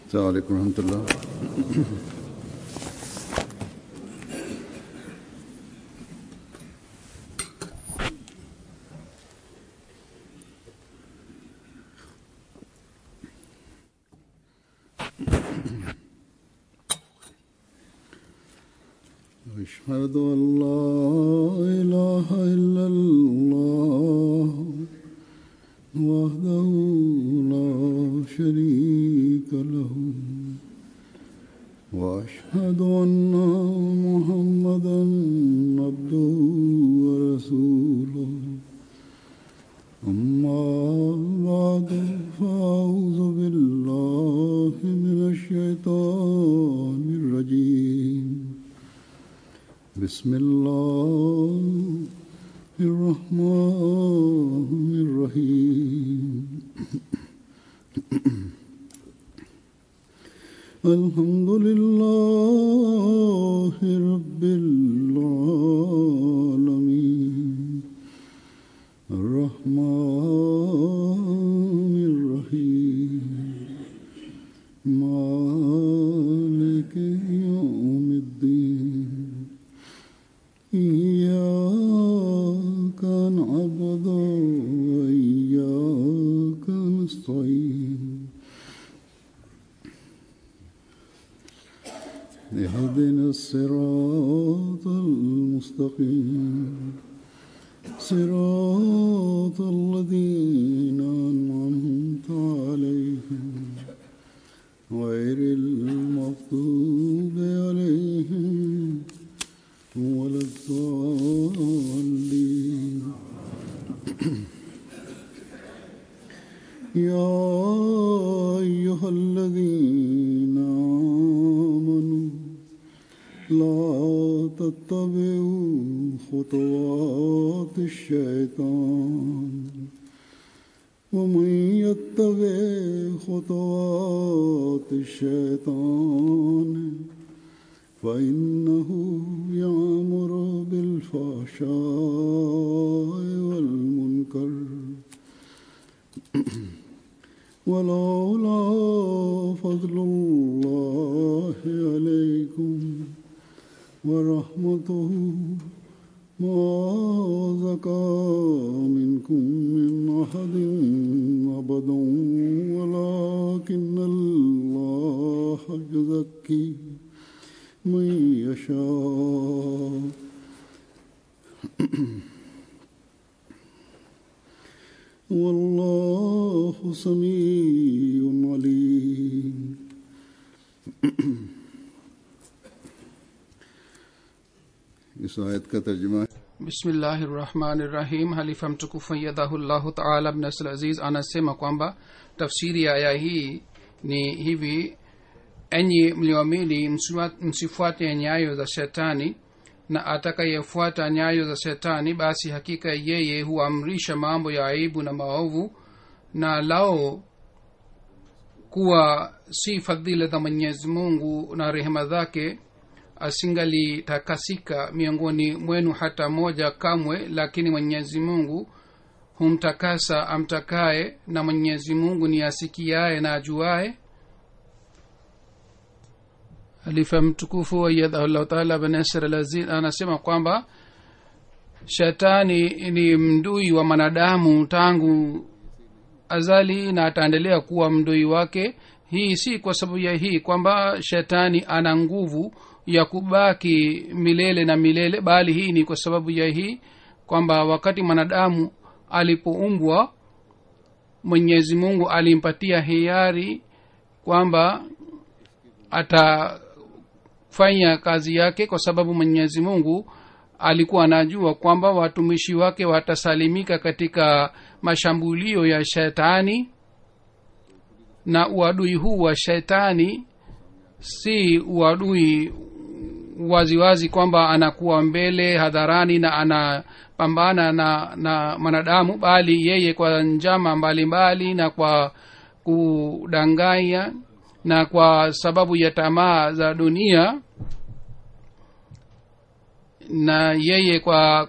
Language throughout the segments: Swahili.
السلام عليكم ورحمة الله أشهد أن لا إله إلا الله وحده لا شريك له وأشهد أن محمدا عبده ورسوله أما بعد فأعوذ بالله من الشيطان الرجيم بسم الله الرحمن الرحيم الحمد لله رب العالمين الرحمن الرحيم مالك يوم الدين إياك نعبد وإياك نستعين اهدنا الصراط المستقيم صراط الذين أنعمت عليهم غير المغضوب عليهم ولا الضالين يا أيها الذين آمنوا لا تتبعوا خطوات الشيطان ومن يتبع خطوات الشيطان فإنه يأمر بالفحشاء والمنكر ولولا فضل الله عليكم ورحمته ما زكى منكم من أحد أبدا ولكن الله يزكي من يشاء والله سميع عليم इस आयत का तर्जुमा bismillahi rahmani rahim halifa mtukufu yadhahullahu taala bnasl aziz anasema kwamba tafsiri ya aya hii ni hivi enyi mlioamini msiwa- msifuate nyayo za shetani na atakayefuata nyayo za shetani basi hakika yeye huamrisha mambo ya aibu na maovu na lao kuwa si fadhila za mwenyezi mungu na rehema zake asingalitakasika miongoni mwenu hata moja kamwe lakini mwenyezi mungu humtakasa amtakaye na mwenyezi mungu ni asikiaye na ajuaye halifa mtukufu wayadhahullahu taala bnasr alaziz anasema kwamba shetani ni mdui wa mwanadamu tangu azali na ataendelea kuwa mdui wake hii si kwa sababu ya hii kwamba shetani ana nguvu ya kubaki milele na milele bali hii ni kwa sababu ya hii kwamba wakati mwanadamu alipoumbwa mwenyezi mungu alimpatia hiari kwamba atafanya kazi yake kwa sababu mwenyezi mungu alikuwa anajua kwamba watumishi wake watasalimika katika mashambulio ya shetani na uadui huu wa shetani si uadui waziwazi kwamba anakuwa mbele hadharani na anapambana na na mwanadamu bali yeye kwa njama mbalimbali mbali, na kwa kudanganya na kwa sababu ya tamaa za dunia na yeye kwa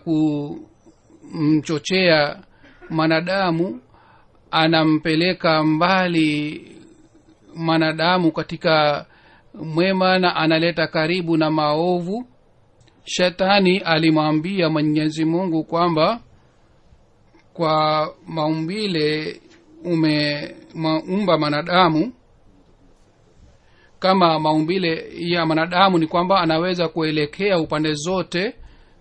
kumchochea mwanadamu anampeleka mbali mwanadamu katika mwema na analeta karibu na maovu shetani alimwambia mwenyezi mungu kwamba kwa maumbile umeumba mwanadamu kama maumbile ya mwanadamu ni kwamba anaweza kuelekea upande zote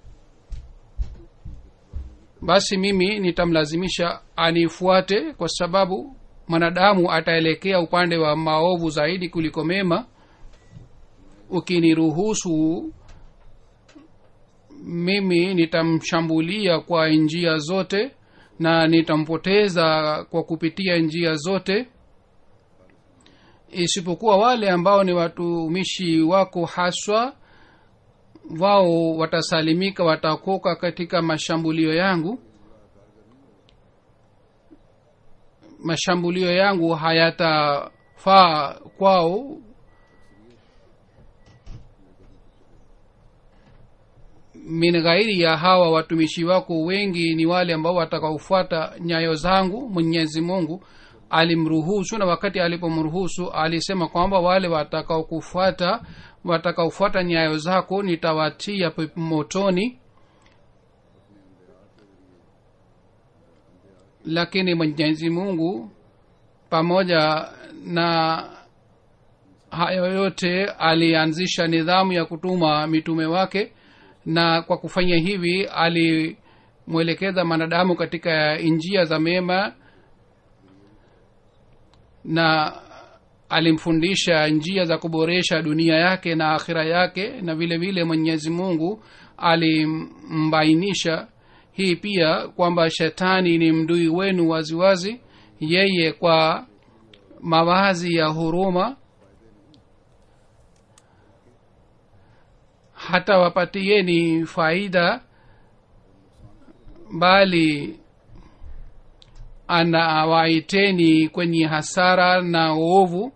basi mimi nitamlazimisha anifuate kwa sababu mwanadamu ataelekea upande wa maovu zaidi kuliko mema ukiniruhusu mimi nitamshambulia kwa njia zote na nitampoteza kwa kupitia njia zote isipokuwa wale ambao ni watumishi wako haswa wao watasalimika watakoka katika mashambulio yangu mashambulio yangu hayatafaa kwao min ghairi ya hawa watumishi wako wengi ni wale ambao watakaofuata nyayo zangu mwenyezi mungu alimruhusu na wakati alipomruhusu alisema kwamba wale watakaokufuata watakaofuata nyayo zako nitawatia motoni lakini mwenyezi mungu pamoja na hayo yote alianzisha nidhamu ya kutuma mitume wake na kwa kufanya hivi alimwelekeza mwanadamu katika njia za mema na alimfundisha njia za kuboresha dunia yake na akhira yake na vile vile mwenyezi mungu alimbainisha hii pia kwamba shetani ni mdui wenu waziwazi wazi. yeye kwa mawazi ya huruma hata wapatieni faida bali anawaiteni kwenye hasara na uovu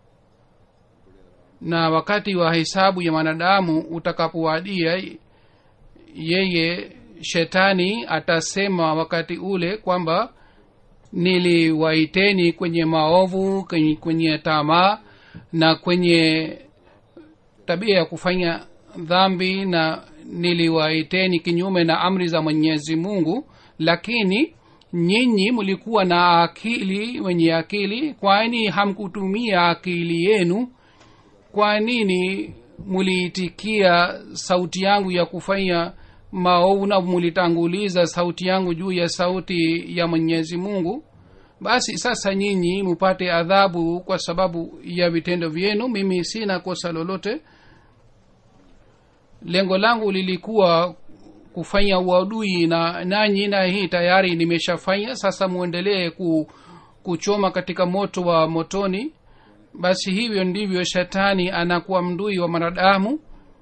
na wakati wa hesabu ya mwanadamu utakapowadia yeye shetani atasema wakati ule kwamba niliwaiteni kwenye maovu kwenye, kwenye tamaa na kwenye tabia ya kufanya dhambi na niliwaiteni kinyume na amri za mwenyezi mungu lakini nyinyi mlikuwa na akili wenye akili kwani hamkutumia akili yenu kwa nini muliitikia sauti yangu ya kufanya maovu na mulitanguliza sauti yangu juu ya sauti ya mwenyezi mungu basi sasa nyinyi mupate adhabu kwa sababu ya vitendo vyenu mimi sina kosa lolote lengo langu lilikuwa kufanya uadui na nanyi na hii tayari nimeshafanya sasa mwendelee ku, kuchoma katika moto wa motoni basi hivyo ndivyo shetani anakuwa mdui wa mwanadamu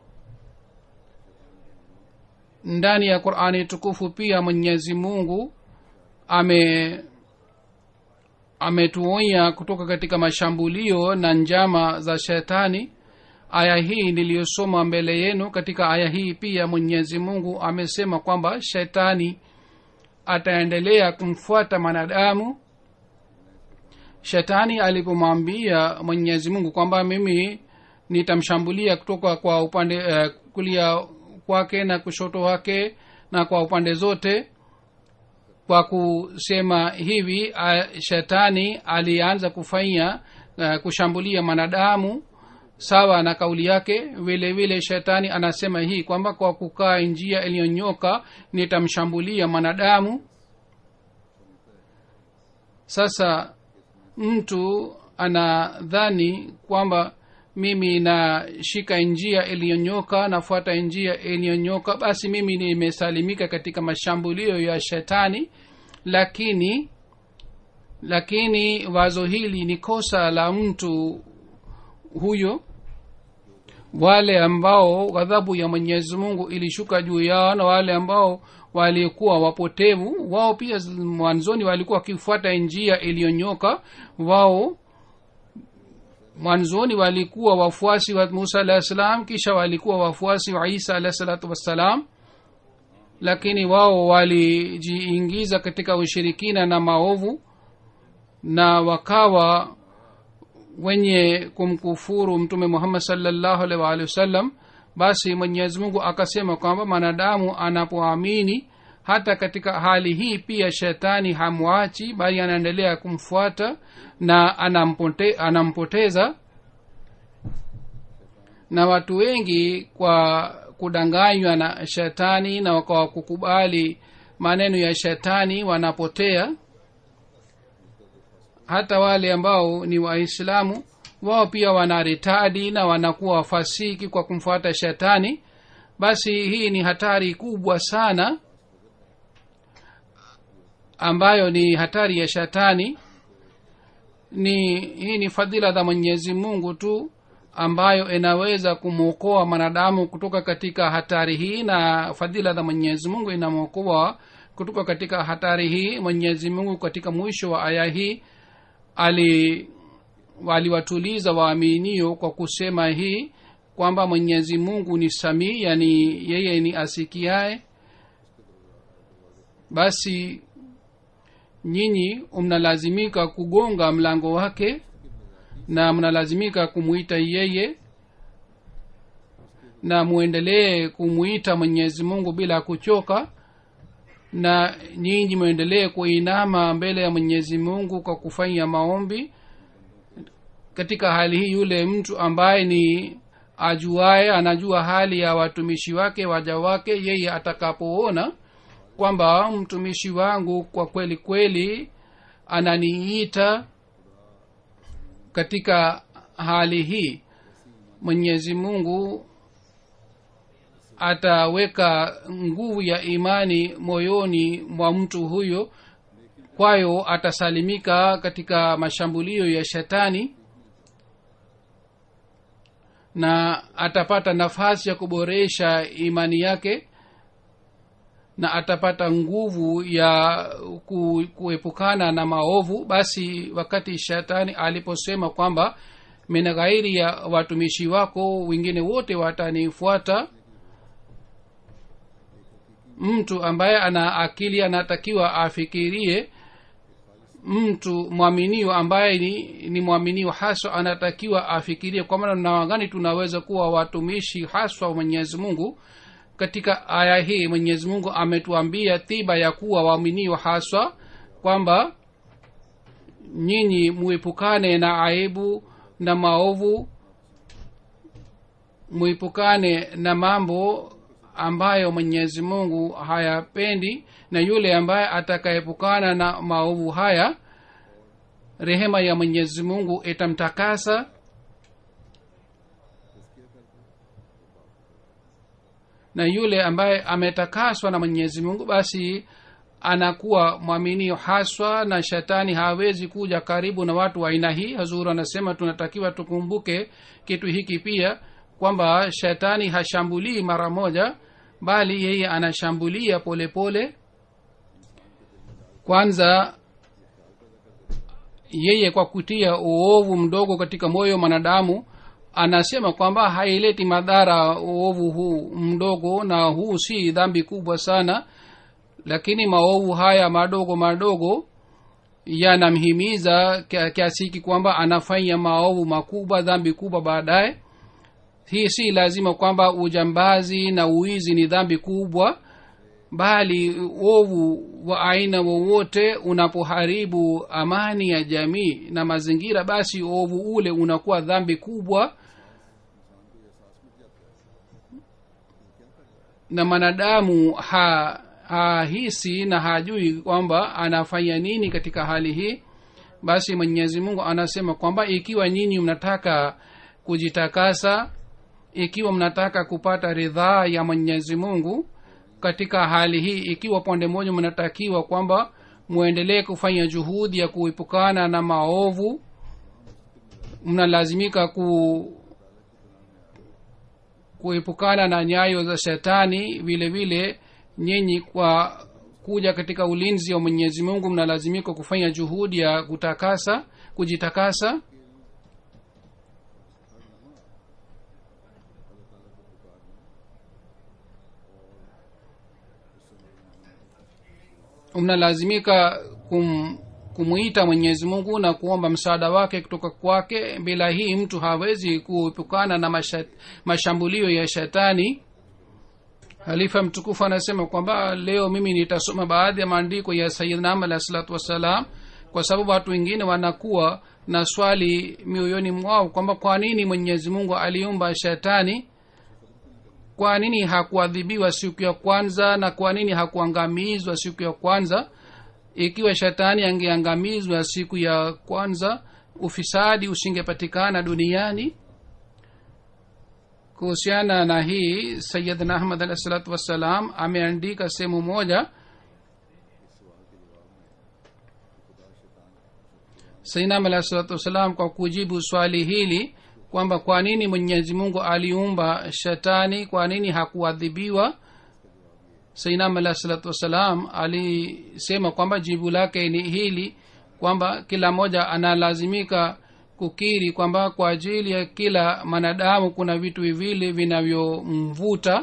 ndani ya qurani tukufu pia mwenyezi mungu ame ametuonya kutoka katika mashambulio na njama za shetani aya hii niliyosoma mbele yenu katika aya hii pia mwenyezi mungu amesema kwamba shetani ataendelea kumfuata mwanadamu shetani alipomwambia mwenyezi mungu kwamba mimi nitamshambulia kutoka kwa upande uh, kulia kwake na kushoto wake na kwa upande zote kwa kusema hivi uh, shetani alianza kufanya uh, kushambulia mwanadamu sawa na kauli yake vile vile shetani anasema hii kwamba kwa kukaa njia iliyonyoka nitamshambulia mwanadamu sasa mtu anadhani kwamba mimi nashika njia iliyonyoka nafuata njia iliyonyoka basi mimi nimesalimika katika mashambulio ya shetani lakini lakini wazo hili ni kosa la mtu huyo wale ambao ghadhabu ya mwenyezi mungu ilishuka juu yao na wale ambao walikuwa wapotevu wao pia mwanzoni walikuwa wakifuata njia iliyonyoka wao mwanzoni walikuwa wafuasi wa musa alahi salam kisha walikuwa wafuasi wa isa alahi salatu wassalam lakini wao walijiingiza katika ushirikina na maovu na wakawa wenye kumkufuru mtume muhammad salllahu alaihi waalihi wasallam basi mwenyezi mungu akasema kwamba mwanadamu anapoamini hata katika hali hii pia shetani hamwachi bali anaendelea kumfuata na anampote, anampoteza na watu wengi kwa kudanganywa na shetani na kwa kukubali maneno ya shetani wanapotea hata wale ambao ni waislamu wao pia wanaritadi na wanakuwa wafasiki kwa kumfuata shetani basi hii ni hatari kubwa sana ambayo ni hatari ya shetani ni hii ni fadhila za mwenyezi mungu tu ambayo inaweza kumwokoa mwanadamu kutoka katika hatari hii na fadhila za mwenyezi mungu inamwokoa kutoka katika hatari hii mwenyezi mungu katika mwisho wa aya hii ali waliwatuliza waaminio kwa kusema hii kwamba mwenyezi mungu ni samii yani yeye ni asikiae basi nyinyi mnalazimika kugonga mlango wake na mnalazimika kumwita yeye na mwendelee kumwita mwenyezi mungu bila kuchoka na nyinyi mwendelee kuinama mbele ya mwenyezi mungu kwa kufanya maombi katika hali hii yule mtu ambaye ni ajuaye anajua hali ya watumishi wake waja wake yeye atakapoona kwamba mtumishi wangu kwa kweli kweli ananiita katika hali hii mwenyezi mungu ataweka nguvu ya imani moyoni mwa mtu huyo kwayo atasalimika katika mashambulio ya shetani na atapata nafasi ya kuboresha imani yake na atapata nguvu ya ku, kuepukana na maovu basi wakati shetani aliposema kwamba mina ghairi ya watumishi wako wengine wote watanifuata mtu ambaye ana akili anatakiwa afikirie mtu mwaminio ambaye ni, ni mwaminio haswa anatakiwa afikirie kwa maana namna gani tunaweza kuwa watumishi haswa wa mwenyezi mungu katika aya hii mwenyezi mungu ametuambia tiba ya kuwa waaminio haswa kwamba nyinyi muepukane na aibu na maovu muepukane na mambo ambayo mwenyezi mungu hayapendi na yule ambaye atakaepukana na maovu haya rehema ya mwenyezi mungu itamtakasa na yule ambaye ametakaswa na mwenyezi mungu basi anakuwa mwaminio haswa na shetani hawezi kuja karibu na watu wa aina hii hazuru anasema tunatakiwa tukumbuke kitu hiki pia kwamba shetani hashambulii mara moja bali yeye anashambulia polepole pole. kwanza yeye kwa kutia uovu mdogo katika moyo mwanadamu anasema kwamba haileti madhara uovu huu mdogo na huu si dhambi kubwa sana lakini maovu haya madogo madogo yanamhimiza kiasi hiki kwamba anafanya maovu makubwa dhambi kubwa baadaye hii si lazima kwamba ujambazi na uizi ni dhambi kubwa bali ovu wa aina wowote unapoharibu amani ya jamii na mazingira basi ovu ule unakuwa dhambi kubwa na mwanadamu ha hahisi na hajui kwamba anafanya nini katika hali hii basi mwenyezi mungu anasema kwamba ikiwa nyinyi mnataka kujitakasa ikiwa mnataka kupata ridhaa ya mwenyezi mungu katika hali hii ikiwa pande moja mnatakiwa kwamba mwendelee kufanya juhudi ya kuepukana na maovu mnalazimika ku kuepukana na nyayo za shetani vile vile nyinyi kwa kuja katika ulinzi wa mwenyezi mungu mnalazimika kufanya juhudi ya kutakasa kujitakasa mnalazimika kum, kumwita mwenyezi mungu na kuomba msaada wake kutoka kwake bila hii mtu hawezi kuepukana na masha, mashambulio ya shetani halifa mtukufu anasema kwamba leo mimi nitasoma baadhi ya maandiko ya sayidnam alahi salatu wassalam kwa sababu watu wengine wanakuwa na swali mioyoni mwao kwamba kwa nini mwenyezi mungu aliumba shetani kwa nini hakuadhibiwa siku ya kwanza na kwa nini hakuangamizwa siku ya kwanza ikiwa shetani angeangamizwa siku ya kwanza ufisadi usingepatikana duniani kuhusiana na hii sayidna ahmad alahi salatu wassalam ameandika sehemu moja sainam alahi salatu wassalam kwa kujibu swali hili kwamba kwa nini mwenyezi mungu aliumba shetani kwa nini hakuadhibiwa sainam alahi salatu wassalam alisema kwamba jibu lake ni hili kwamba kila mmoja analazimika kukiri kwamba kwa ajili ya kila mwanadamu kuna vitu viwili vinavyomvuta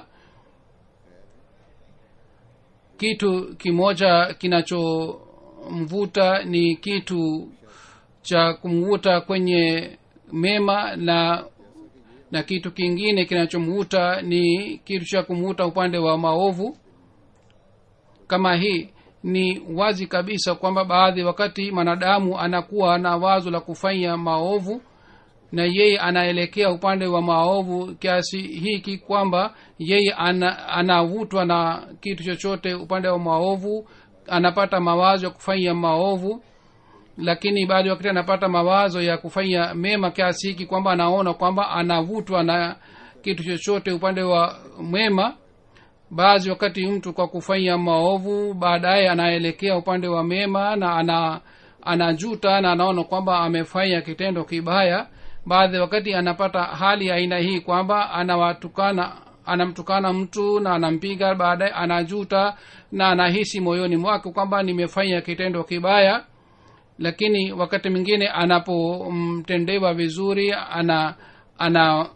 kitu kimoja kinachomvuta ni kitu cha kumvuta kwenye mema na na kitu kingine kinachomvuta ni kitu cha kumvuta upande wa maovu kama hii ni wazi kabisa kwamba baadhi wakati mwanadamu anakuwa na wazo la kufanya maovu na yeye anaelekea upande wa maovu kiasi hiki kwamba yeye ana, anavutwa na kitu chochote upande wa maovu anapata mawazo ya kufanya maovu lakini baadhi wakati anapata mawazo ya kufanya mema kiasi hiki kwamba anaona kwamba anavutwa na kitu chochote upande wa mwema baadhi wakati mtu kwa kufanya maovu baadaye anaelekea upande wa mema na ana anajuta na anaona kwamba amefanya kitendo kibaya baadhi wakati anapata hali ya aina hii kwamba anawatukana anamtukana mtu na anampiga baadaye anajuta na anahisi moyoni mwake kwamba nimefanya kitendo kibaya lakini wakati mwingine anapomtendewa vizuri ana ana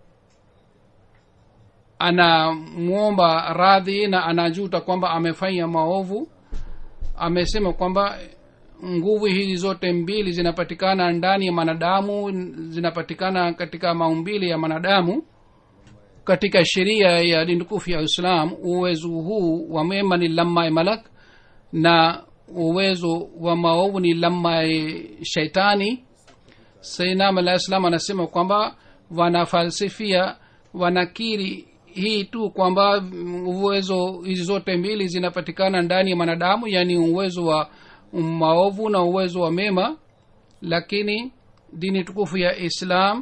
anamwomba radhi na anajuta kwamba amefanya maovu amesema kwamba nguvu hizi zote mbili zinapatikana ndani ya mwanadamu zinapatikana katika maumbili ya mwanadamu katika sheria ya dindukufu ya islam uwezo huu wa mema ni lamma malak na uwezo wa maovu ni lamma shaitani sainam alah salam anasema kwamba wanafalsifia wanakiri hii tu kwamba uwezo hizi zote mbili zinapatikana ndani ya mwanadamu yaani uwezo wa maovu na uwezo wa mema lakini dini tukufu ya islam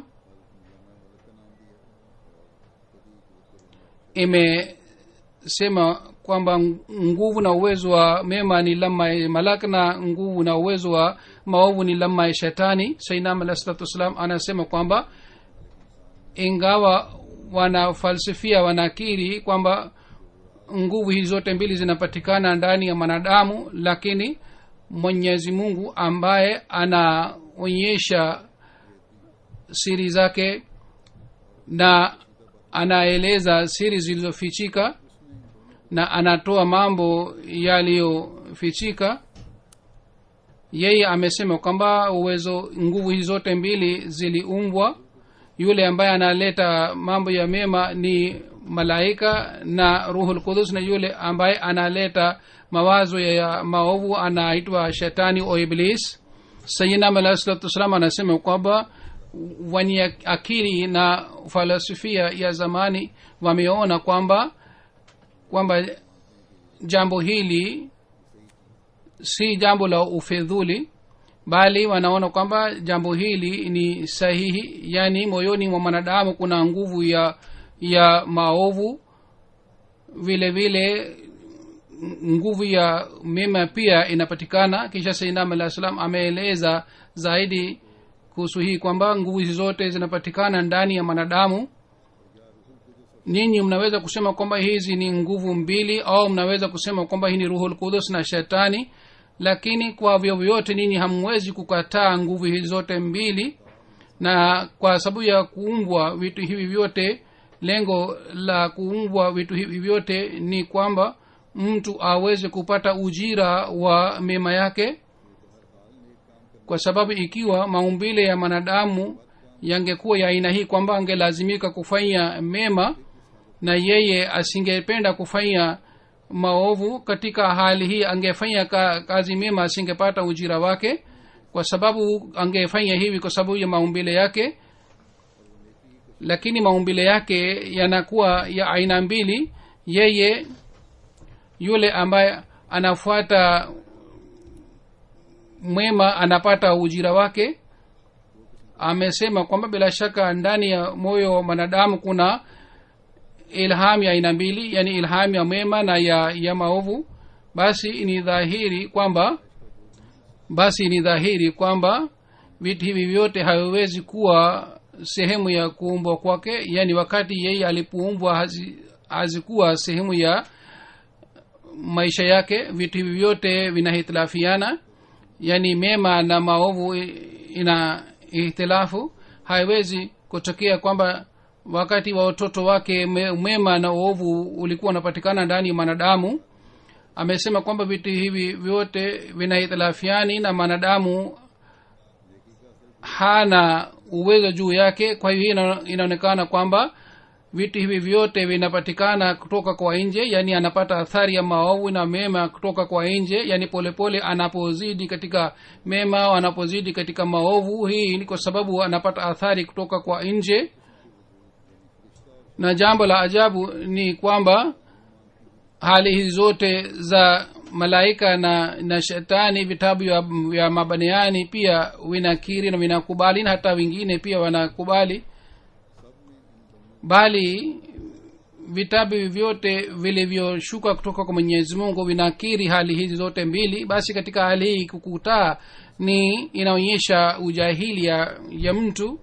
imesema kwamba nguvu na uwezo wa mema ni lama malak na nguvu na uwezo wa maovu ni lama ya shetani sainam alah salatu wassalam anasema kwamba ingawa wanafalsifia wanakiri kwamba nguvu hizi zote mbili zinapatikana ndani ya mwanadamu lakini mwenyezi mungu ambaye anaonyesha siri zake na anaeleza siri zilizofichika na anatoa mambo yaliyofichika yeye amesema kwamba uwezo nguvu hizi zote mbili ziliumbwa yule ambaye analeta mambo ya mema ni malaika na ruhul kudus na yule ambaye analeta mawazo ya maovu anaitwa shetani o iblis sayinam alahi salatu wassalam anasema kwamba wenye akili na falsafia ya zamani wameona kwamba kwamba jambo hili si jambo la ufedhuli bali wanaona kwamba jambo hili ni sahihi yaani moyoni mwa mwanadamu kuna nguvu ya ya maovu vile vile nguvu ya mema pia inapatikana kisha sainam alah salam ameeleza zaidi kuhusu hii kwamba nguvu hizi zote zinapatikana ndani ya mwanadamu ninyi mnaweza kusema kwamba hizi ni nguvu mbili au mnaweza kusema kwamba hii ni ruhul kudus na shetani lakini kwa vyovyote ninyi hamwezi kukataa nguvu hizi zote mbili na kwa sababu ya kuumbwa vitu hivi vyote lengo la kuumbwa vitu hivi vyote ni kwamba mtu aweze kupata ujira wa mema yake kwa sababu ikiwa maumbile ya mwanadamu yangekuwa ya aina hii kwamba angelazimika kufanya mema na yeye asingependa kufanya maovu katika hali hii angefanya ka, kazi mema asingepata ujira wake kwa sababu angefanya hivi kwa sababu ya maumbile yake lakini maumbile yake yanakuwa ya aina mbili yeye yule ambaye anafuata mwema anapata ujira wake amesema kwamba bila shaka ndani ya moyo wa mwanadamu kuna ilham ya aina mbili yani ilham ya mema na ya ya maovu basi ni dhahiri kwamba basi ni dhahiri kwamba vitu hivi vyote haviwezi kuwa sehemu ya kuumbwa kwake yani wakati yeye alipoumbwa hazi, hazikuwa sehemu ya maisha yake vitu hivi vyote vinahitilafiana yani mema na maovu ina ihtilafu haiwezi kutokea kwamba wakati wa watoto wake mema na uovu ulikuwa unapatikana ndani ya mwanadamu amesema kwamba vitu hivi vyote vinahitilafiani na mwanadamu hana uwezo juu yake kwa hiyo hii inaonekana kwamba vitu hivi vyote vinapatikana kutoka kwa nje yani anapata athari ya maovu na mema kutoka kwa nje yani polepole anapozidi katika mema au anapozidi katika maovu hii ni kwa sababu anapata athari kutoka kwa nje na jambo la ajabu ni kwamba hali hizi zote za malaika na na shetani vitabu vya, vya mabaniani pia vinakiri na vinakubali na hata wengine pia wanakubali bali vitabu vyote vilivyoshuka kutoka kwa mwenyezi mungu vinakiri hali hizi zote mbili basi katika hali hii kukutaa ni inaonyesha ujahili ya, ya mtu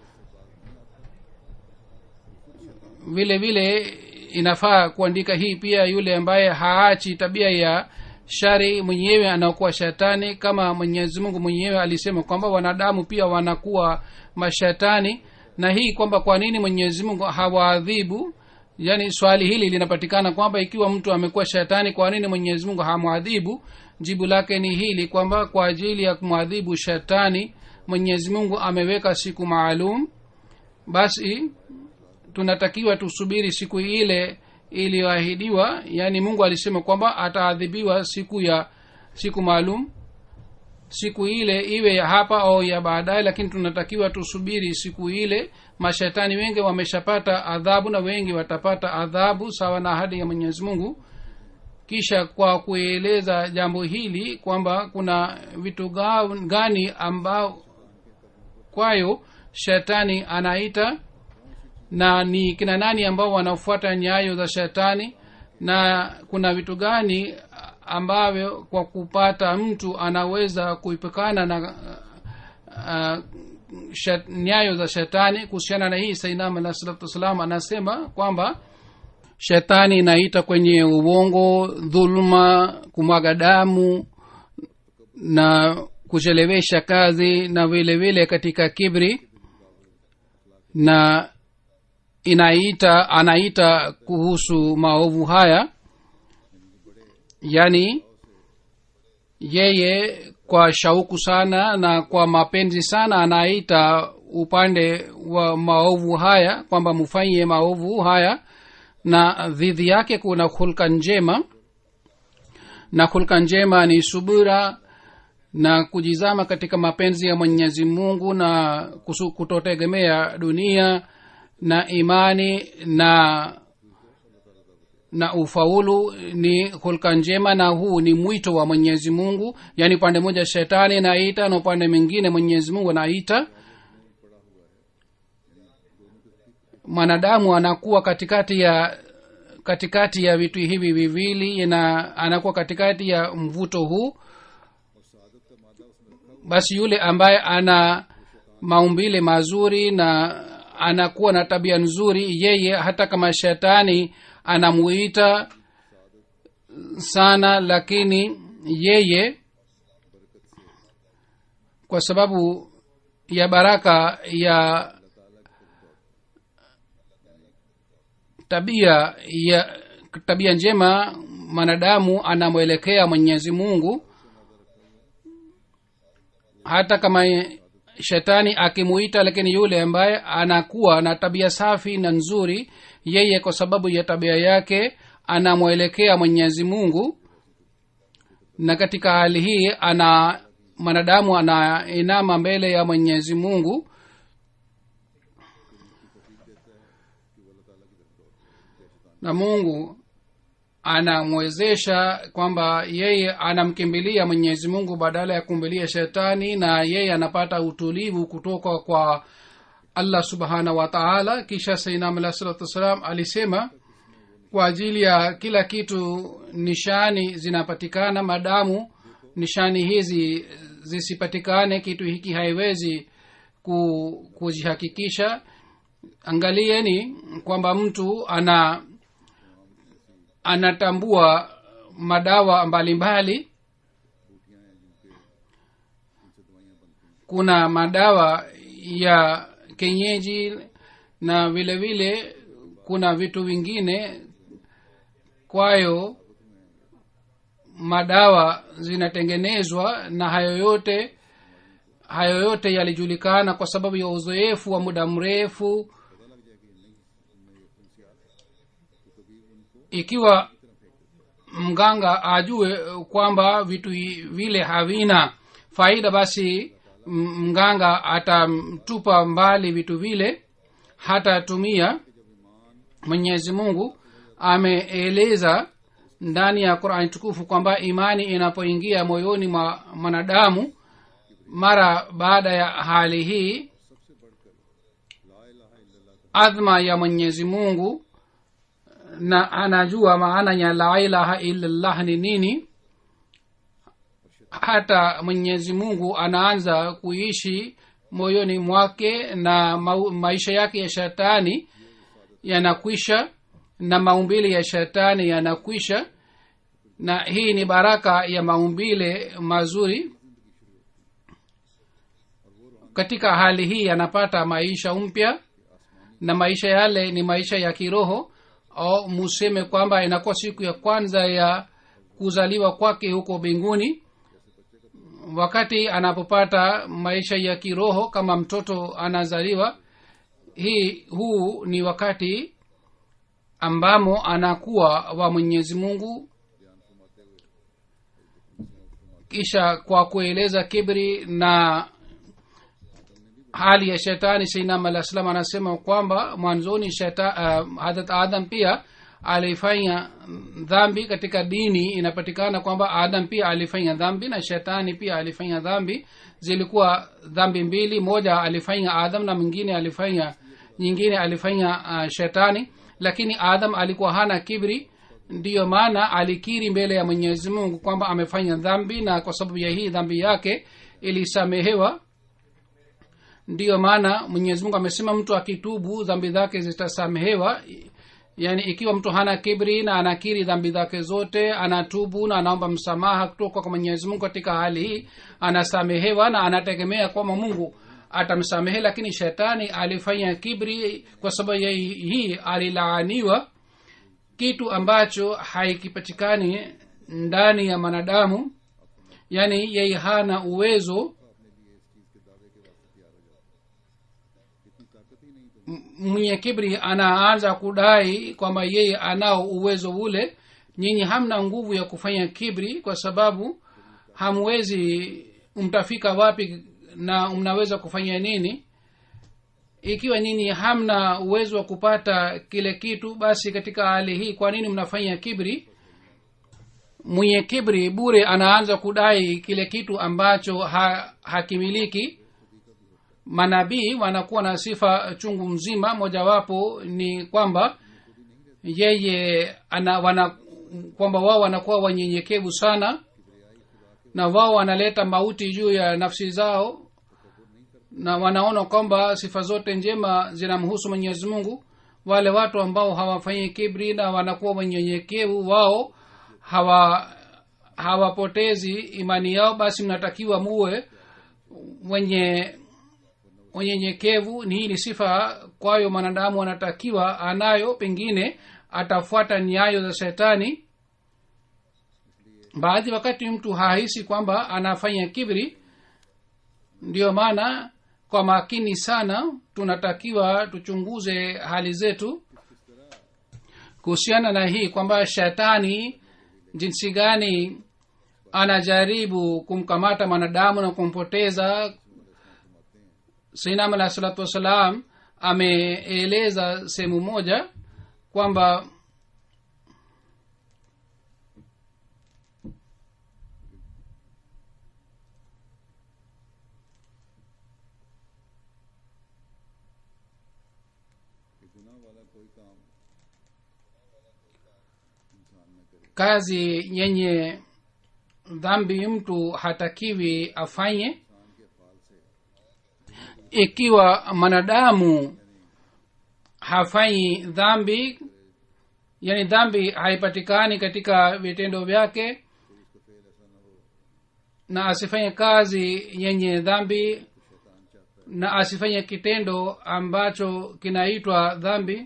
vile vile inafaa kuandika hii pia yule ambaye haachi tabia ya shari mwenyewe anakuwa shetani kama mwenyezi mungu mwenyewe alisema kwamba wanadamu pia wanakuwa mashetani na hii kwamba kwa nini mwenyezi mungu hawaadhibu yaani swali hili linapatikana kwamba ikiwa mtu amekuwa shetani kwa nini mwenyezi mungu hamwadhibu jibu lake ni hili kwamba kwa ajili ya kumwadhibu shetani mwenyezi mungu ameweka siku maalum basi tunatakiwa tusubiri siku ile iliyoahidiwa yaani mungu alisema kwamba ataadhibiwa siku ya siku maalum siku ile iwe ya hapa au ya baadaye lakini tunatakiwa tusubiri siku ile mashetani wengi wameshapata adhabu na wengi watapata adhabu sawa na ahadi ya mwenyezi mungu kisha kwa kueleza jambo hili kwamba kuna vitu gani ambao kwayo shetani anaita na ni kina nani ambao wanafuata nyayo za shetani na kuna vitu gani ambavyo kwa kupata mtu anaweza kuipekana na uh, shet, nyayo za shetani kuhusiana na hii sainam alah salatu wassalam anasema kwamba shetani inaita kwenye uongo dhuluma kumwaga damu na kuchelewesha kazi na vile vile katika kibri na inaita anaita kuhusu maovu haya yaani yeye kwa shauku sana na kwa mapenzi sana anaita upande wa maovu haya kwamba mufanye maovu haya na dhidhi yake kuna hulka njema na hulka njema ni subira na kujizama katika mapenzi ya mwenyezi mungu na kusu, kutotegemea dunia na imani na na ufaulu ni hulka njema na huu ni mwito wa mwenyezi mungu yaani upande moja shetani naita na upande mwingine mwenyezi mungu anaita mwanadamu anakuwa katikati ya katikati ya vitu hivi viwili na anakuwa katikati ya mvuto huu basi yule ambaye ana maumbile mazuri na anakuwa na tabia nzuri yeye hata kama shetani anamuita sana lakini yeye kwa sababu ya baraka ya tabia ya tabia njema mwanadamu anamwelekea mwenyezi mungu hata kama shetani akimuita lakini yule ambaye anakuwa na tabia safi na nzuri yeye kwa sababu ya tabia yake anamwelekea mwenyezi mungu na katika hali hii ana mwanadamu anainama mbele ya mwenyezi mungu na mungu anamwezesha kwamba yeye anamkimbilia mwenyezi mungu badala ya kumbilia shetani na yeye anapata utulivu kutoka kwa allah subhanahu wa taala kisha sainam alah salatu wassalam alisema kwa ajili ya kila kitu nishani zinapatikana madamu nishani hizi zisipatikane kitu hiki haiwezi ku, kuzihakikisha angalieni kwamba mtu ana anatambua madawa mbalimbali kuna madawa ya kenyeji na vile vile kuna vitu vingine kwayo madawa zinatengenezwa na hayo yote hayo yote yalijulikana kwa sababu ya uzoefu wa muda mrefu ikiwa mganga ajue kwamba vitu vile havina faida basi mganga atamtupa mbali vitu vile hatatumia mwenyezi mungu ameeleza ndani ya qurani tukufu kwamba imani inapoingia moyoni mwa mwanadamu mara baada ya hali hii adhma ya mwenyezi mungu na anajua maana ya la ilaha illallah ni nini hata mwenyezi mungu anaanza kuishi moyoni mwake na ma- maisha yake ya shetani yanakwisha na maumbile ya shetani yanakwisha na hii ni baraka ya maumbile mazuri katika hali hii anapata maisha mpya na maisha yale ni maisha ya kiroho au museme kwamba inakuwa siku ya kwanza ya kuzaliwa kwake huko mbinguni wakati anapopata maisha ya kiroho kama mtoto anazaliwa hii huu ni wakati ambamo anakuwa wa mwenyezi mungu kisha kwa kueleza kibri na hali ya shetani sainam alah salam anasema kwamba mwanzoni sheta, uh, hadat adam pia alifanya dhambi katika dini inapatikana kwamba adam pia alifanya dhambi na shetani pia alifanya dhambi zilikuwa dhambi mbili moja alifanya adam na mwingine alifanya nyingine alifanya uh, shetani lakini adam alikuwa hana kibri ndiyo maana alikiri mbele ya mwenyezi mungu kwamba amefanya dhambi na kwa sababu ya hii dhambi yake ilisamehewa ndiyo maana mwenyezi mungu amesema mtu akitubu dhambi zake zitasamehewa yaani ikiwa mtu hana kibri na anakiri dhambi zake zote anatubu na anaomba msamaha kutoka kwa mwenyezi mungu katika hali hii anasamehewa na anategemea kwamba mungu atamsamehe lakini shetani alifanya kibri kwa sababu ya hii alilaaniwa kitu ambacho haikipatikani ndani ya mwanadamu yaani yeye hana uwezo mwenye kibri anaanza kudai kwamba yeye anao uwezo ule nyinyi hamna nguvu ya kufanya kibri kwa sababu hamwezi mtafika wapi na mnaweza kufanya nini ikiwa nyinyi hamna uwezo wa kupata kile kitu basi katika hali hii kwa nini mnafanya kibri mwenye kibri bure anaanza kudai kile kitu ambacho ha, hakimiliki manabii wanakuwa na sifa chungu mzima mojawapo ni kwamba yeye ana wana kwamba wao wanakuwa wanyenyekevu sana na wao wanaleta mauti juu ya nafsi zao na wanaona kwamba sifa zote njema zinamhusu mwenyezi mungu wale watu ambao hawafanyi kibri na wanakuwa wanyenyekevu wao hawa hawapotezi imani yao basi mnatakiwa muwe wenye unyenyekevu ni hii ni sifa kwayo mwanadamu anatakiwa anayo pengine atafuata nyayo za shetani baadhi wakati mtu hahisi kwamba anafanya kibri ndiyo maana kwa makini sana tunatakiwa tuchunguze hali zetu kuhusiana na hii kwamba shetani jinsi gani anajaribu kumkamata mwanadamu na kumpoteza sainam alah salatu wassalam ameeleza sehemu moja kwamba कि गुनाह वाला कोई काम इंसान न करे kazi yenye dhambi mtu hatakiwi afanye इंसान के फाल से ikiwa mwanadamu hafanyi dhambi yani dhambi haipatikani katika vitendo vyake na asifanye kazi yenye dhambi na asifanye kitendo ambacho kinaitwa dhambi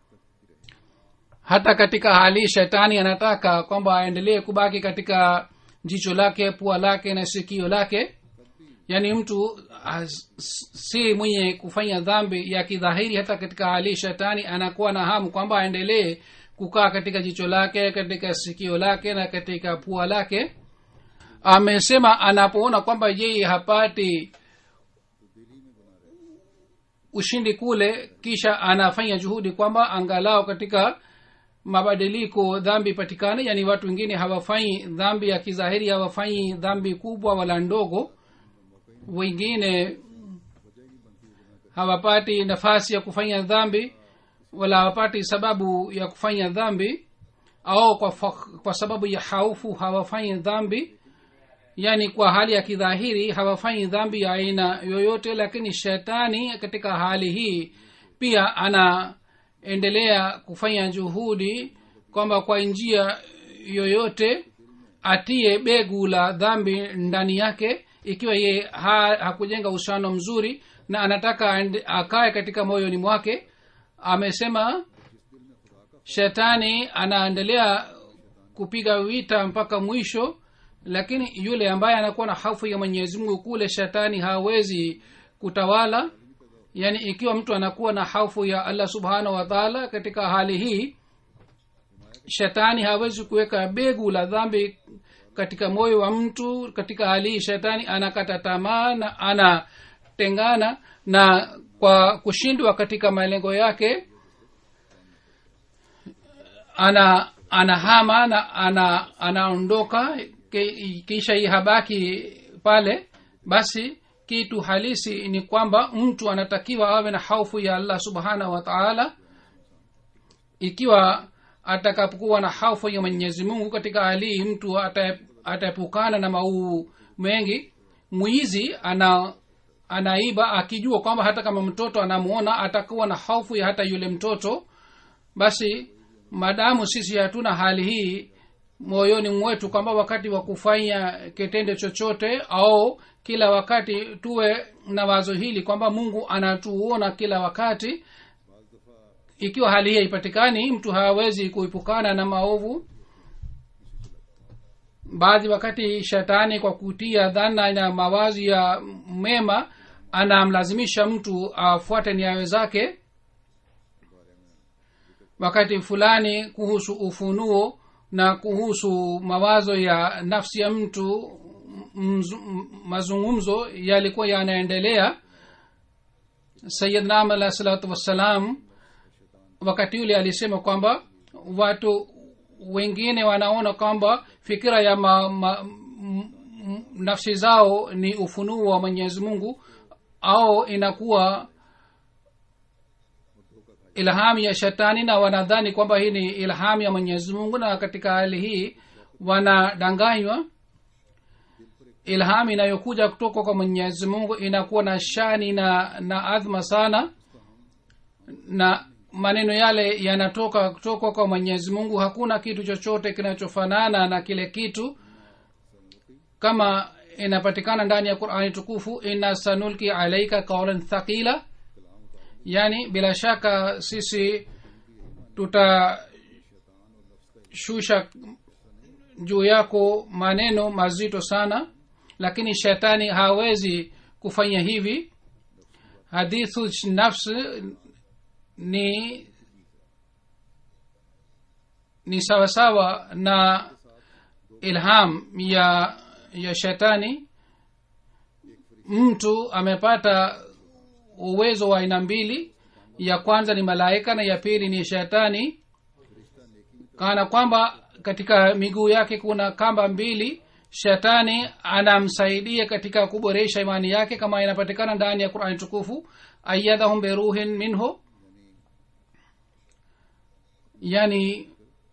hata katika hali shetani anataka kwamba aendelee kubaki katika jicho lake pua lake na sikio lake yaani mtu as- si mwenye kufanya dhambi ya kidhahiri hata katika hali shetani anakuwa na hamu kwamba aendelee kukaa katika jicho lake katika sikio lake na katika pua lake amesema anapoona kwamba yeye hapati ushindi kule kisha anafanya juhudi kwamba angalau katika mabadiliko dhambi patikane yani watu wengine hawafanyi dhambi ya kidhahiri hawafanyi dhambi kubwa wala ndogo wengine hawapati nafasi ya kufanya dhambi wala hawapati sababu ya kufanya dhambi au kwa, fa- kwa sababu ya haufu hawafanyi dhambi yani kwa hali ya kidhahiri hawafanyi dhambi ya aina yoyote lakini shetani katika hali hii pia anaendelea kufanya juhudi kwamba kwa njia yoyote atie begu la dhambi ndani yake ikiwa ye ha, hakujenga uhusiano mzuri na anataka aende- akae katika moyoni mwake amesema shetani anaendelea kupiga vita mpaka mwisho lakini yule ambaye anakuwa na hofu ya mwenyezi mungu kule shetani hawezi kutawala yaani ikiwa mtu anakuwa na hofu ya allah subhanahu wa taala katika hali hii shetani hawezi kuweka begu la dhambi katika moyo wa mtu katika hali hii shetani anakata tamaa na anatengana na kwa kushindwa katika malengo yake ana anahama na ana anaondoka ki- kisha hii habaki pale basi kitu halisi ni kwamba mtu anatakiwa awe na haufu ya allah subhanahu wa taala ikiwa atakapokuwa na haufu ya mwenyezi mungu katika hali hii mtu ata- ataepukana na mauu mengi mwizi ana anaiba akijua kwamba hata kama mtoto anamuona atakuwa na hofu ya hata yule mtoto basi madamu sisi hatuna hali hii moyoni mwetu kwamba wakati wa kufanya kitendo chochote au kila wakati tuwe na wazo hili kwamba mungu anatuona kila wakati ikiwa hali hii haipatikani mtu hawezi kuepukana na maovu baadhi wakati shetani kwa kutia dhana na mawazi ya mema anamlazimisha mtu afuate nyayo zake wakati fulani kuhusu ufunuo na kuhusu mawazo ya nafsi ya mtu mzu, m- mazungumzo yalikuwa yanaendelea sayidnam alah salatu wassalam wakati yule alisema kwamba watu wengine wanaona kwamba fikira ya ma, ma, m, m, nafsi zao ni ufunuo wa mwenyezi mungu au inakuwa ilhamu ya shetani na wanadhani kwamba hii ni ilhamu ya mwenyezi mungu na katika hali hii wanadanganywa ilhamu inayokuja kutoka kwa mwenyezi mungu inakuwa na shani na na adhma sana na maneno yale yanatoka kutoka kwa mwenyezi mungu hakuna kitu chochote kinachofanana na kile kitu kama inapatikana ndani ya qurani tukufu inna sanulki alaika kaulan thaqila yani bila shaka sisi tutashusha juu yako maneno mazito sana lakini shetani hawezi kufanya hivi hadithu nafs ni ni sawasawa na ilham ya ya shetani mtu amepata uwezo wa aina mbili ya kwanza ni malaika na ya pili ni shetani kana kwamba katika miguu yake kuna kamba mbili shetani anamsaidia katika kuboresha imani yake kama inapatikana ndani ya qurani tukufu ayadhahum beruhin minhu yani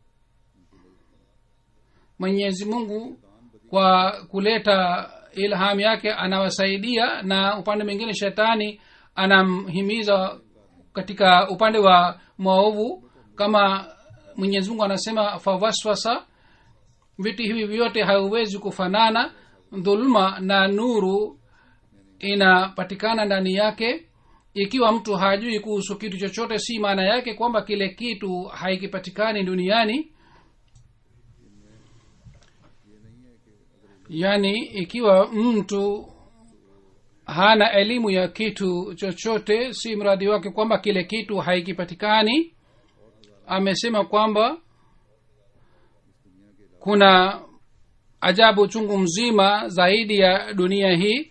mwenyezi mungu kwa kuleta ilham yake anawasaidia na upande mwingine shetani anamhimiza katika upande wa maovu kama mwenyezi mungu anasema fawaswasa vitu hivi vyote hauwezi kufanana dhuluma na nuru inapatikana ndani yake ikiwa mtu hajui kuhusu kitu chochote si maana yake kwamba kile kitu haikipatikani duniani yaani ikiwa mtu hana elimu ya kitu chochote si mradi wake kwamba kile kitu haikipatikani amesema kwamba kuna ajabu chungu mzima zaidi ya dunia hii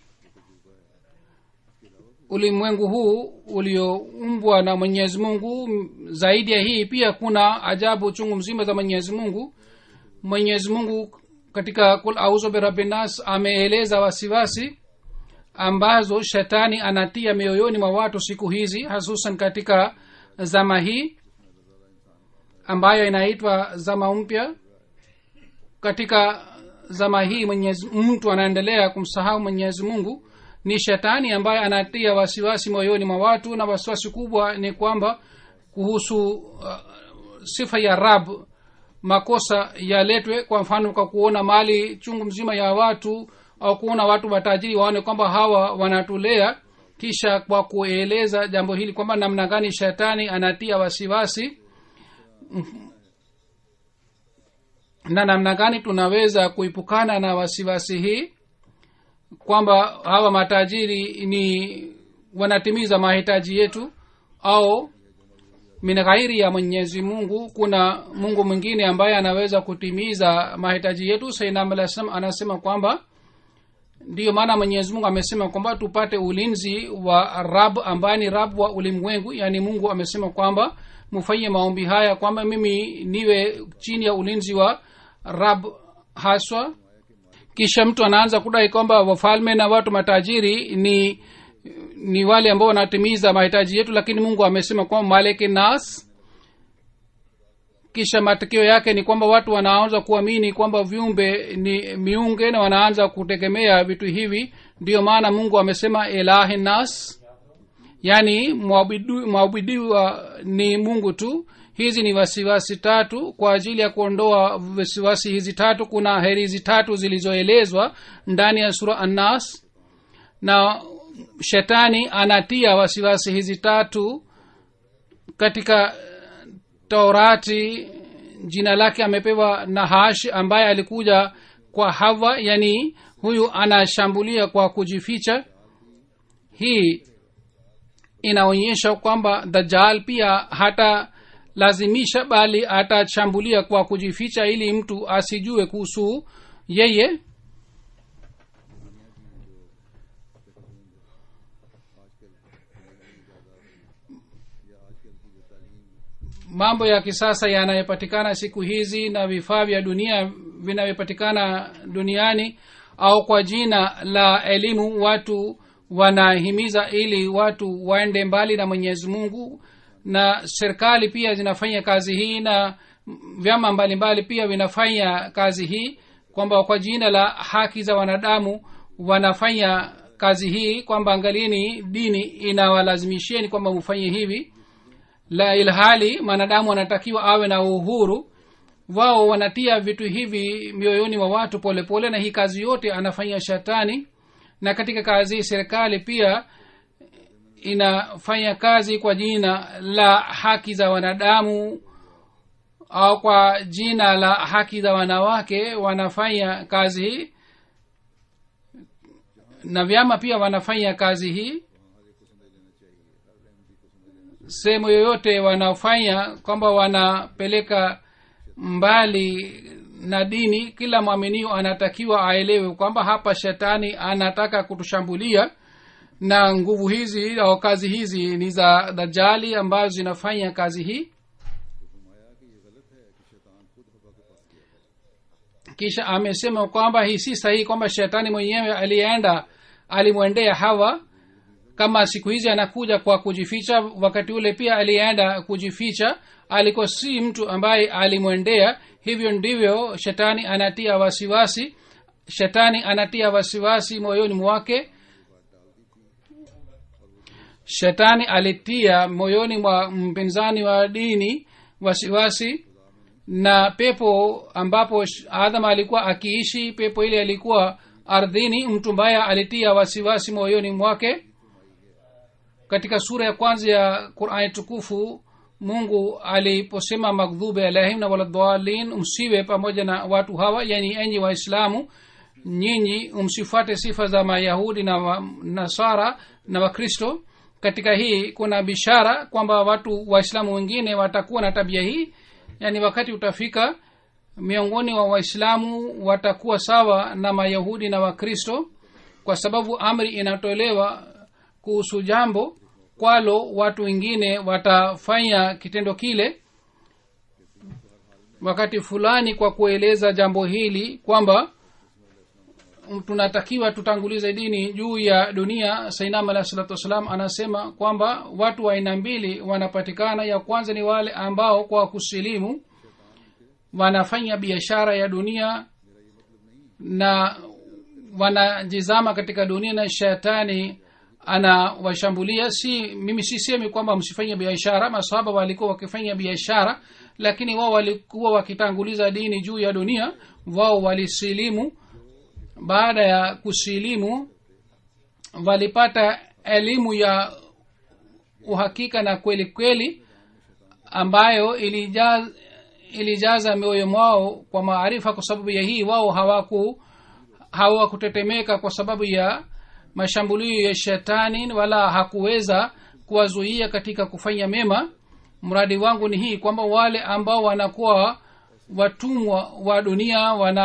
ulimwengu huu ulioumbwa na mwenyezi mungu zaidi ya hii pia kuna ajabu chungu mzima za mwenyezi mungu mwenyezi mungu katika kul auzu birabinas ameeleza wasiwasi ambazo shetani anatia mioyoni mwa watu siku hizi hasusan katika zama hii ambayo inaitwa zama mpya katika zama hii mwenyezi mtu anaendelea kumsahau mwenyezi mungu ni shetani ambaye anatia wasiwasi moyoni mwa watu na wasiwasi kubwa ni kwamba kuhusu uh, sifa ya rab makosa yaletwe kwa mfano kwa kuona mali chungu mzima ya watu au kuona watu watajiri waone kwamba hawa wanatulea kisha kwa kueleza jambo hili kwamba namna gani shetani anatia wasiwasi na namna gani tunaweza kuipukana na wasiwasi hii kwamba hawa matajiri ni wanatimiza mahitaji yetu au min ghairi ya mwenyezi mungu kuna mungu mwingine ambaye anaweza kutimiza mahitaji yetu sainam alah salam anasema kwamba ndiyo maana mwenyezi mungu amesema kwamba tupate ulinzi wa rab ambaye ni rab wa ulimwengu yaani mungu amesema kwamba mufanye maombi haya kwamba mimi niwe chini ya ulinzi wa rab haswa kisha mtu anaanza kudai kwamba wafalme na watu matajiri ni ni wale ambao wanatimiza mahitaji yetu lakini mungu amesema kwamba maleki nas kisha matokeo yake ni kwamba watu wanaanza kuamini kwamba viumbe ni miunge na wanaanza kutegemea vitu hivi ndiyo maana mungu amesema ilahi nas yaani mwabudiwa ni mungu tu hizi ni wasiwasi tatu kwa ajili ya kuondoa wasiwasi hizi tatu kuna heri hizi tatu zilizoelezwa ndani ya sura annas na shetani anatia wasiwasi hizi tatu katika taurati jina lake amepewa nahash ambaye alikuja kwa hawa yani huyu anashambulia kwa kujificha hii inaonyesha kwamba dajal pia hata lazimisha bali atashambulia kwa kujificha ili mtu asijue kuhusu yeye mambo ya kisasa yanayopatikana siku hizi na vifaa vya dunia vinavyopatikana duniani au kwa jina la elimu watu wanahimiza ili watu waende mbali na mwenyezi mungu na serikali pia zinafanya kazi hii na vyama mbalimbali pia vinafanya kazi hii kwamba kwa jina la haki za wanadamu wanafanya kazi hii kwamba angalini dini inawalazimisheni kwamba mufanye hivi la ilhali mwanadamu anatakiwa awe na uhuru wao wanatia vitu hivi mioyoni mwa watu polepole pole, na hii kazi yote anafanya shetani na katika kazi hii serikali pia inafanya kazi kwa jina la haki za wanadamu au kwa jina la haki za wanawake wanafanya kazi hii na vyama pia wanafanya kazi hii sehemu yoyote wanaofanya kwamba wanapeleka mbali na dini kila mwaminio anatakiwa aelewe kwamba hapa shetani anataka kutushambulia na nguvu hizi au kazi hizi ni za dajali ambazo zinafanya kazi hii kisha amesema kwamba hii si sahihi kwamba shetani mwenyewe alienda alimwendea hawa kama siku hizi anakuja kwa kujificha wakati ule pia alienda kujificha alikuwa si mtu ambaye alimwendea hivyo ndivyo shetani anatia wasiwasi shetani anatia wasiwasi moyoni mwake shetani alitia moyoni mwa mpinzani wa dini wasiwasi na pepo ambapo adam alikuwa akiishi pepo ile alikuwa ardhini mtu mbaya alitia wasiwasi moyoni mwake katika sura ya kwanza ya qurani tukufu mungu aliposema magdhubi alaihim na waladhalin msiwe pamoja na watu hawa yani enyi waislamu nyinyi msifuate sifa za mayahudi na wa, nasara na wakristo katika hii kuna bishara kwamba watu waislamu wengine watakuwa na tabia hii yani wakati utafika miongoni wa waislamu watakuwa sawa na mayahudi na wakristo kwa sababu amri inatolewa kuhusu jambo kwalo watu wengine watafanya kitendo kile wakati fulani kwa kueleza jambo hili kwamba tunatakiwa tutangulize dini juu ya dunia sainam alah salatu wassalam anasema kwamba watu wa aina mbili wanapatikana ya kwanza ni wale ambao kwa kusilimu wanafanya biashara ya dunia na wanajizama katika dunia na shetani anawashambulia si mimi sisemi kwamba msifanye biashara masahaba walikuwa wakifanya biashara lakini wao walikuwa wakitanguliza dini juu ya dunia wao walisilimu baada ya kusilimu walipata elimu ya uhakika na kweli kweli ambayo ilijaza, ilijaza mioyo mwao kwa maarifa kwa sababu ya hii wao hawaku hawakutetemeka kwa sababu ya mashambulio ya shetani wala hakuweza kuwazuia katika kufanya mema mradi wangu ni hii kwamba wale ambao wanakuwa watumwa wa dunia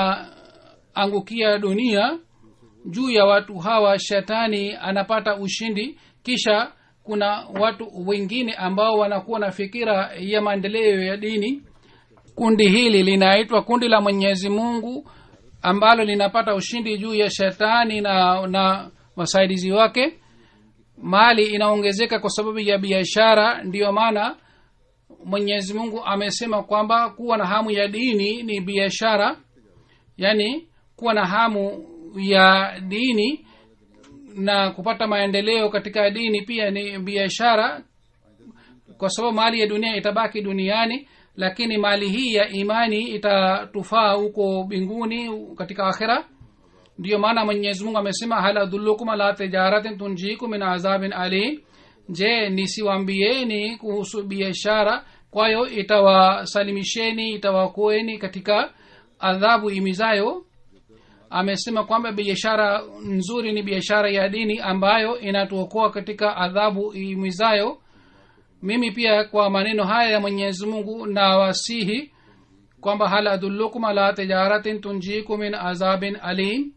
wanaangukia dunia juu ya watu hawa shetani anapata ushindi kisha kuna watu wengine ambao wanakuwa na fikira ya maendeleo ya dini kundi hili linaitwa kundi la mwenyezi mungu ambalo linapata ushindi juu ya shetani na na wasaidizi wake mali inaongezeka kwa sababu ya biashara ndiyo maana mwenyezi mungu amesema kwamba kuwa na hamu ya dini ni biashara yaani kuwa na hamu ya dini na kupata maendeleo katika dini pia ni biashara kwa sababu mali ya dunia itabaki duniani lakini mali hii ya imani itatufaa huko mbinguni katika akhira ndiyo maana mwenyezi mungu amesema hal adullukum ala tijaratin tunjikum min azabin alim je nisiwambieni kuhusu biashara kwayo itawasalimisheni itawakoeni katika adhabu imizayo amesema kwamba biashara nzuri ni biashara ya dini ambayo inatuokoa katika adhabu imizayo mimi pia kwa maneno haya ya mwenyezi mungu na wasihi kwamba hal adullukum ala tijaratin tunjikum min azabin alim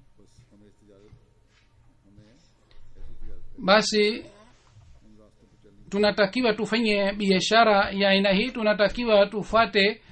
basi tunatakiwa tufanye biashara ya aina hii tunatakiwa tufate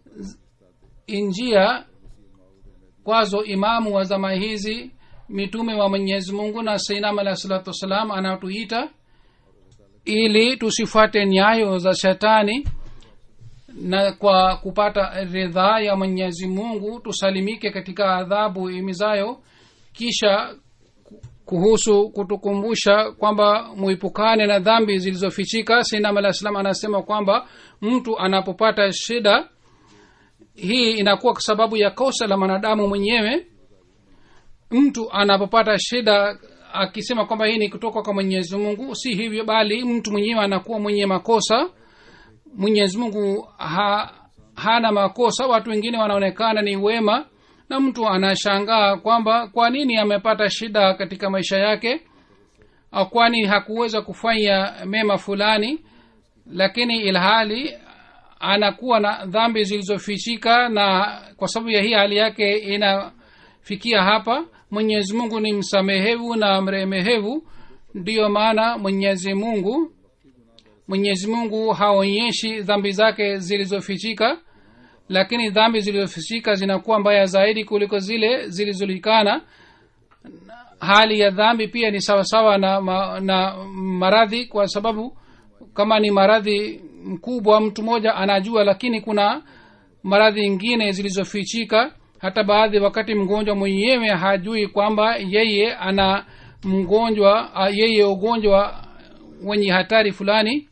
njia kwazo imamu wa zama hizi mitume wa mwenyezi mungu na sainam alahi salatu wassalam anatuita ili tusifuate nyayo za shetani na kwa kupata ridhaa ya mwenyezi mungu tusalimike katika adhabu imizayo kisha kuhusu kutukumbusha kwamba muipukane na dhambi zilizofichika sinam alah salam anasema kwamba mtu anapopata shida hii inakuwa kwa sababu ya kosa la mwanadamu mwenyewe mtu anapopata shida akisema kwamba hii ni kutoka kwa mwenyezi mungu si hivyo bali mtu mwenyewe anakuwa mwenye makosa mwenyezi mungu ha, hana makosa watu wengine wanaonekana ni wema na mtu anashangaa kwamba kwa nini amepata shida katika maisha yake au kwani hakuweza kufanya mema fulani lakini ilhali anakuwa na dhambi zilizofichika na kwa sababu ya hii hali yake inafikia hapa mwenyezi mungu ni msamehevu na mremehevu ndiyo maana mwenyezi mungu mwenyezi mungu haonyeshi dhambi zake zilizofichika lakini dhambi zilizofichika zinakuwa mbaya zaidi kuliko zile zilizojulikana hali ya dhambi pia ni sawasawa na, ma, na maradhi kwa sababu kama ni maradhi mkubwa mtu mmoja anajua lakini kuna maradhi ingine zilizofichika hata baadhi wakati mgonjwa mwenyewe hajui kwamba yeye ana mgonjwa yeye ugonjwa wenye hatari fulani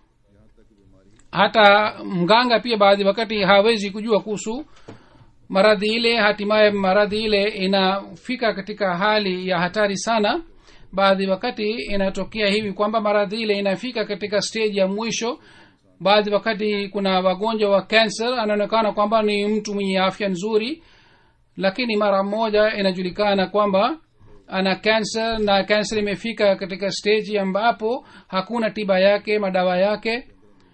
hata mganga pia baadhi wakati hawezi kujua kuhusu maradhi ile hatimaye maradhi ile inafika katika hali ya hatari sana baadhi wakati inatokea hivi kwamba maradhi ile inafika katika stage ya mwisho baadhi wakati kuna wagonjwa wa cancer anaonekana kwamba ni mtu mwenye afya nzuri lakini mara moja inajulikana kwamba ana cancer na cancer imefika katika stage ambapo hakuna tiba yake madawa yake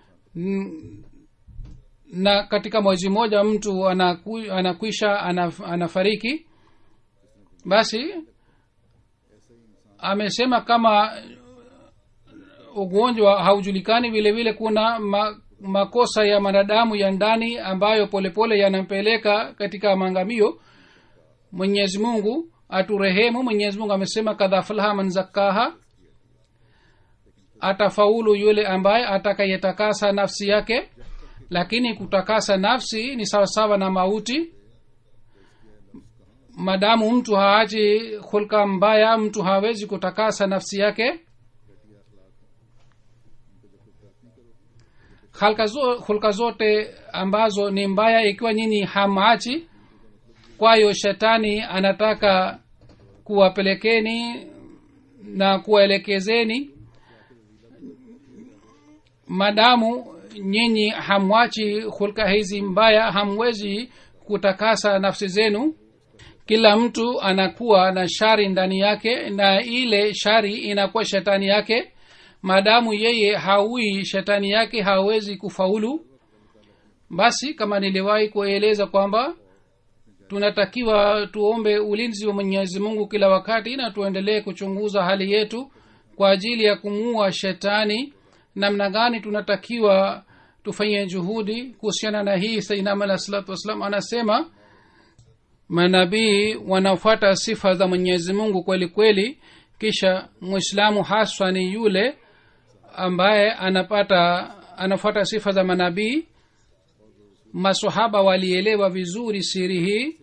na katika mwezi mmoja mtu anaku, anakwisha anaf, anafariki basi amesema kama ugonjwa haujulikani vile vile kuna ma, makosa ya manadamu ya ndani ambayo polepole yanampeleka katika maangamio mwenyezi mungu aturehemu mwenyezi mungu amesema kadhaflaha man zakkaha atafaulu yule ambaye atakayetakasa nafsi yake lakini kutakasa nafsi ni sawasawa na mauti madamu mtu haachi hulka mbaya mtu hawezi kutakasa nafsi yake halka zo, hulka zote ambazo ni mbaya ikiwa nyinyi hamachi kwayo shetani anataka kuwapelekeni na kuwaelekezeni madamu nyinyi hamwachi hulka hizi mbaya hamwezi kutakasa nafsi zenu kila mtu anakuwa na shari ndani yake na ile shari inakuwa shetani yake maadamu yeye haui shetani yake hawezi kufaulu basi kama niliwahi kueleza kwamba tunatakiwa tuombe ulinzi wa mwenyezi mungu kila wakati na tuendelee kuchunguza hali yetu kwa ajili ya kumuua shetani namna gani tunatakiwa tufanye juhudi kuhusiana na hii sainam alah salatu wassalam anasema manabii wanafuata sifa za mwenyezi mungu kweli kweli kisha mwislamu haswa ni yule ambaye anapata anafuata sifa za manabii masahaba walielewa vizuri siri hii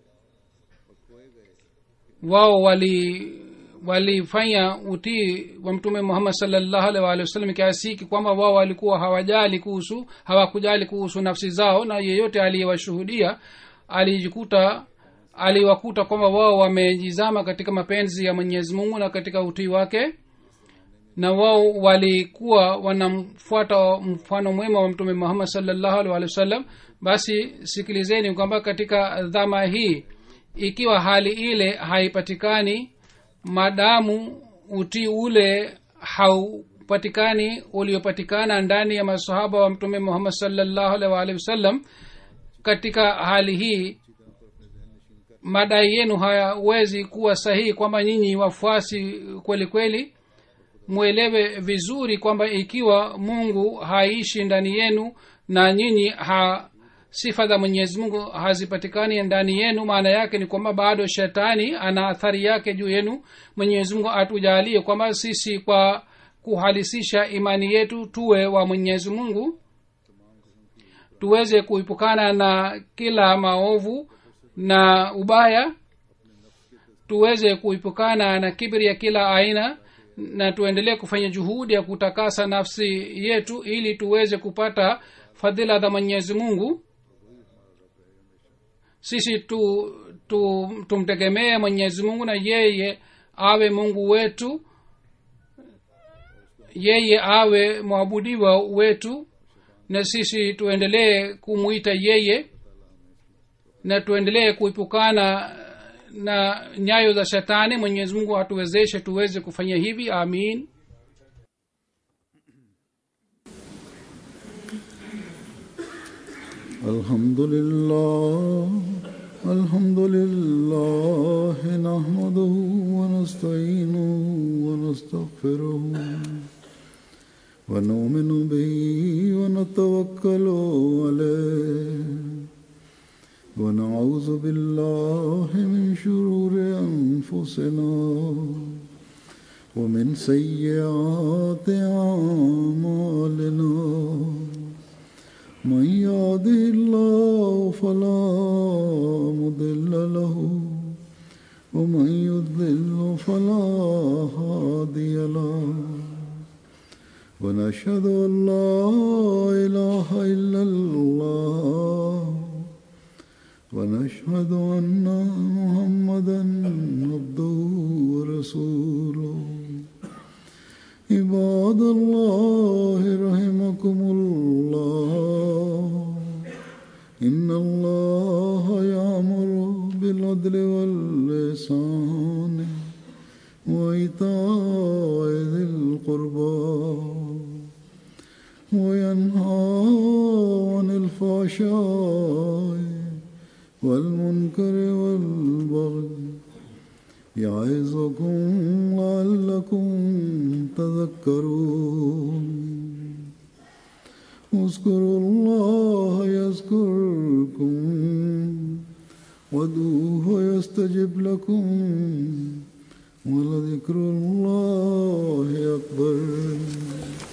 wao wali walifanya utii wa mtume muhammad salllahu alih waalihi wasallam kiasi hiki kwamba wao walikuwa hawajali kuhusu hawakujali kuhusu nafsi zao na yeyote aliyewashuhudia alijikuta aliwakuta kwamba wao wamejizama katika mapenzi ya mwenyezi mungu na katika utii wake na wao walikuwa wanamfuata mfano mwema wa mtume muhammad salllahu alih walih wasallam basi sikilizeni kwamba katika dhama hii ikiwa hali ile haipatikani madamu utii ule haupatikani uliopatikana ndani ya masahaba wa mtume muhammad salllahu alih waalihi wasallam katika hali hii madai yenu hayawezi kuwa sahihi kwamba nyinyi wafuasi kweli kweli mwelewe vizuri kwamba ikiwa mungu haishi ndani yenu na nyinyi ha sifa za mwenyezi mungu hazipatikani ndani yenu maana yake ni kwamba bado shetani ana athari yake juu yenu mwenyezi mungu atujalie kwamba sisi kwa kuhalisisha imani yetu tuwe wa mwenyezi mungu tuweze kuipukana na kila maovu na ubaya tuweze kuipukana na kibri ya kila aina na tuendelee kufanya juhudi ya kutakasa nafsi yetu ili tuweze kupata fadhila za mwenyezi mungu sisi tu, tu tumtegemee mwenyezi mungu na yeye awe mungu wetu yeye awe mwabudiwa wetu na sisi tuendelee kumwita yeye na tuendelee kuepukana na nyayo za shetani mwenyezi mungu atuwezeshe tuweze kufanya hivi amin الحمد لله الحمد لله نحمده ونستعينه ونستغفره ونؤمن به ونتوكل عليه ونعوذ بالله من شرور أنفسنا ومن سيئات أعمالنا من يهده الله فلا مضل له ومن يضلل فلا هادي له ونشهد ان لا اله الا الله ونشهد ان محمدا عبده ورسوله عباد الله رحمكم الله إن الله يأمر بالعدل واللسان وإيتاء ذي القربى وينهى عن الفحشاء والمنكر والبغي يعظكم لعلكم تذكرون اذكروا الله يذكركم وادعوه يستجب لكم ولذكر الله أكبر